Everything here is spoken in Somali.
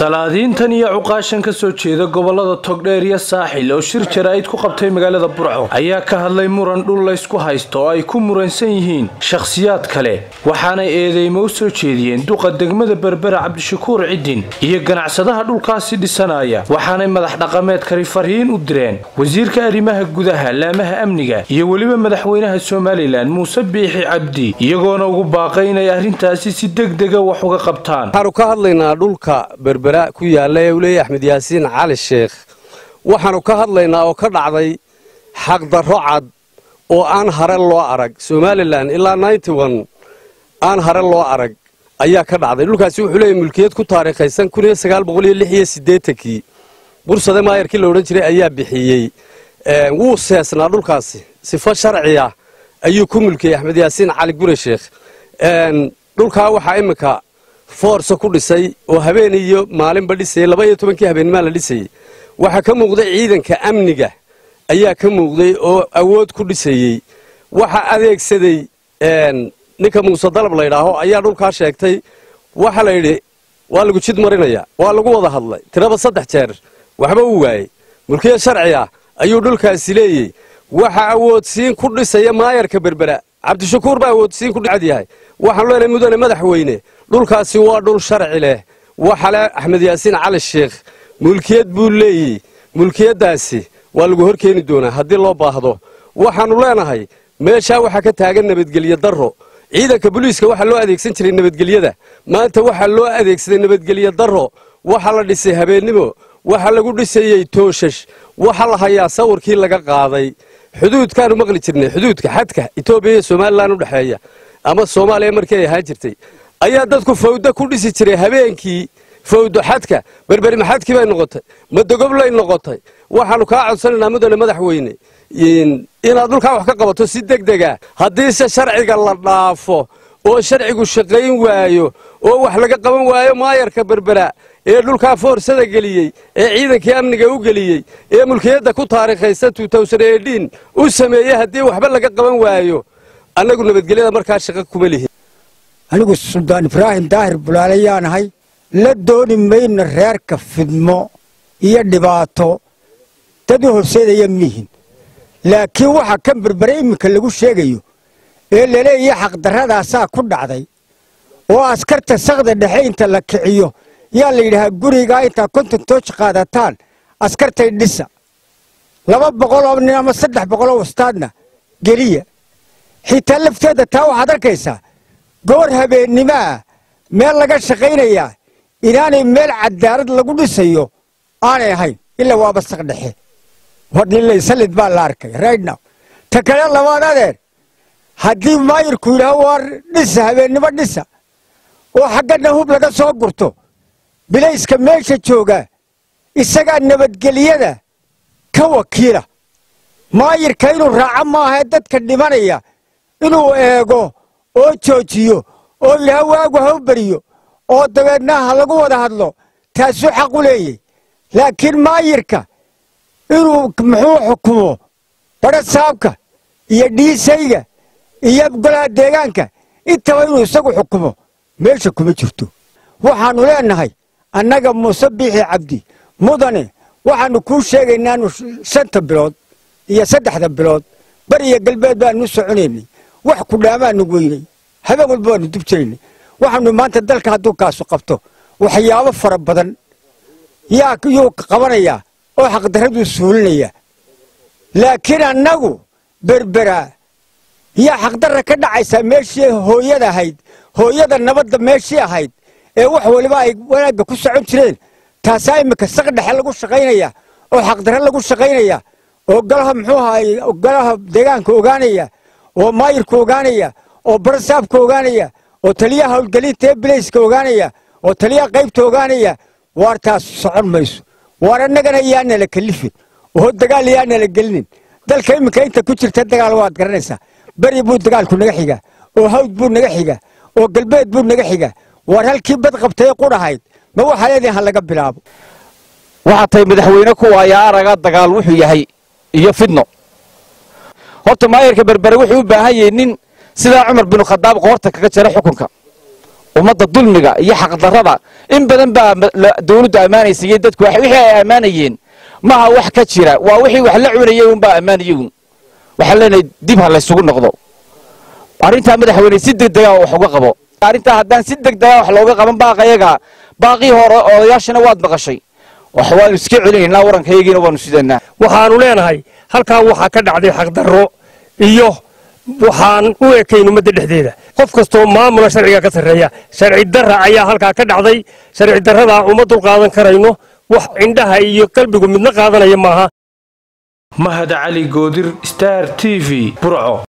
salaadiintan iyo cuqaashan ka soo jeeda gobolada togdheer iyo saaxil oo shir jaraa'id ku qabtay magaalada burco ayaa ka hadlay muran dhul laysku haysto oo ay ku muransan yihiin shakhsiyaad kale waxaanay eedeymo u soo jeediyeen duqa degmada berbera cabdishakuur cidin iyo ganacsadaha dhulkaasi dhisanaya waxaanay madax dhaqameedkani farhiin u direen wasiirka arrimaha gudaha laamaha amniga iyo weliba madaxweynaha somalilan muuse biixi cabdi iyagoona ugu baaqay inay arrintaasi si degdega wax uga qabtaan waxaanu ka hadlaynaa dhulka berbera ku yaalla ee uu leeyahy axmed yaasiin cali sheekh waxaanu ka hadlaynaa oo ka dhacday xaqdarro cad oo aan hare loo arag somalilan ilaa aan hare loo arag ayaa ka dhacday dhulkaasi wuxuu leeyahy mulkiyad ku taariikhaysan kii bursade maayarkii la odhan jiray ayaa bixiyey wuu seesnaa dhulkaasi sifo sharciya ayuu ku mulkiyey axmed yaasiin cali gure sheekh dhulkaa waxaa iminka foorsa ku dhisay oo habeen iyo maalinba dhisayay laba iyo tobankii habeennimaa la dhisayey waxaa ka muuqday ciidanka amniga ayaa ka muuqday oo awood ku dhisayey waxa adeegsaday ninka muuse dalab laydhaaho ayaa dhulkaa sheegtay waxa la yidhi waa lagu jid marinaya waa lagu wada hadlay tiraba saddex jeer waxba uu waayey mulkiya sharciga ayuu dhulkaasi leeyey waxa awoodsiin ku dhisaya maayarka berbera cabdishakuur baa awoodsiin kudhacad yahay waxaan leenahay mudane madaxweyne dhulkaasi waa dhul sharci leh waxale axmed yaasiin cali sheekh mulkiyad buu leeyey mulkiyaddaasi waa lagu hor keeni doonaa haddii loo baahdo waxaannu leenahay meeshaa waxaa ka taagan nabadgelyo darro ciidanka booliiska waxaa loo adeegsan jiray nabadgelyada maanta waxaa loo adeegsaday nabadgelyo darro waxaa la dhisay habeennimo waxaa lagu dhisayey tooshash waxaa la hayaa sawirkii laga qaaday xuduudkaanu maqli jirnay xuduudka xadka etoobiya iyo somalilan u dhexeeya ama soomaaliya markii ay ahaan jirtay ayaa dadku fawdo ku dhisi jiray habeenkii fawdo xadka berberi maxadkii bay noqotay madogoblay noqotay waxaannu kaa codsanaynaa mudane madaxweyne inaad dhulkaa wax ka qabato si degdega haddiise sharciga la dhaafo oo sharcigu shaqayn waayo oo wax laga qaban waayo maayarka berbera ee dhulkaa foorsada geliyey ee ciidankii amniga u geliyey ee mulkiyadda ku taariikhaysa u sameeyey haddii waxba laga qaban waayo annagu nabadgelyada markaa shaqo kuma lihin anigu suldaan ibraahim daahir bulaalayaanahay la dooni mayno reerka fidmo iyo dhibaato dad u horseedaya miihin laakiin waxa kan berbere iminka lagu sheegayo ee laleeyahay xaqdarradaasaa ku dhacday oo askarta sakda dhexe inta la kiciyo yaa la yidhaahaa gurigaa intaa konton tooji qaadataan askartay dhisa laba boqoloo nin ama saddex boqoloo wastaadna geliya xitaa lafteedda taa waxaad arkaysaa goor habeennimaa meel laga shaqaynayaa inaanay meel cadaalad lagu dhisayo aanay ahayn ilaa waaba sak dhexe wadhilaysalid baa la arkay rightnow ta kale labaad adeer haddii maayirku yidhaaho waar dhisa habeennimo dhisa oo xaggana hub laga soo gurto bilayska meesha jooga isagaa nabadgelyada ka wakiila maayirka inuu raaco maahae dadka dhimanaya inuu eego oo joojiyo oo yidhaha waagu ha u beriyo oo dabeedna ha lagu wada hadlo taasuu xaq u leeyay laakiin maayirka inuu muxuu xukumo badha saabka iyo dhiisayga iyo golaha deegaanka intaba inuu isagu xukumo meesha kuma jirto waxaannu leennahay annaga muuse biixi cabdi mudane waxaannu kuu sheegaynaanu shanta bilood iyo saddexda bilood bari iyo galbeed baanu soconaynay wax kudhaamaanu weynay habeen walba waanu dubjiraynay waxaanu maanta dalka hadduu kaasu qabto waxyaabo fara badan yaa yuu qabanayaa oo xaqdarraduu suulinayaa laakiin annagu berberaa yaa xaqdarra ka dhacaysaa meeshii hooyada ahayd hooyada nabadda meeshii ahayd ee wax waliba ay wanaagga ku socon jireen taasaa iminka saq dhexe lagu shaqaynaya oo xaqdarre lagu shaqaynaya oo golaha muxuu ahaay golaha deegaanka ogaanaya oo maayirka ogaanaya oo barasaabka ogaanaya oo taliyaha howlgelinta ee bilayska ogaanaya oo taliyaha qaybta ogaanaya waar taas socon mayso waar annagana yaanala kalifin oo dagaal yaanala gelinin dalka iminka inta ku jirta dagaal waad garanaysaa beri buu dagaalku naga xiga oo hawd buu naga xiga oo galbeed buu naga xiga waar halkii bad qabtay qudhahayd ma waxaa leedihin ha laga bilaabo waxaa tahay madaxweyne kuwaaya araga dagaal wuxuu yahay iyo fidno horta maayarka berbere wuxuu u baahan yahay nin sidaa cumar binu khadaab qoorta kaga jara xukunka ummadda dulmiga iyo xaqdarrada in badan baa dawladdu ammaanaysa iyo dadku wixii ay ammaanayeen maaha wax ka jira waa wixii wax la cunayay unbaa ammaanayay un waxaan leenahay dib ha laysugu noqdo arrintaa madaxweyne si degdega wax uga qabo arrintaa haddaan si degdega wax looga qaban baaqayaga baaqii hore odayaashana waad maqashay wax waanu iska celinaynaa warankayagiina waanu sidanaa waxaanu leenahay halkaa waxaa ka dhacday xaqdarro iyo waxaan u ekayn ummadda dhexdeeda qof kastoo maamula sharciga ka sarreeya sharci darra ayaa halkaa ka dhacday sharci darradaa uma dulqaadan karayno wax indhaha iyo qalbigu midna qaadanaya maaha mahad cali goodir star t v burco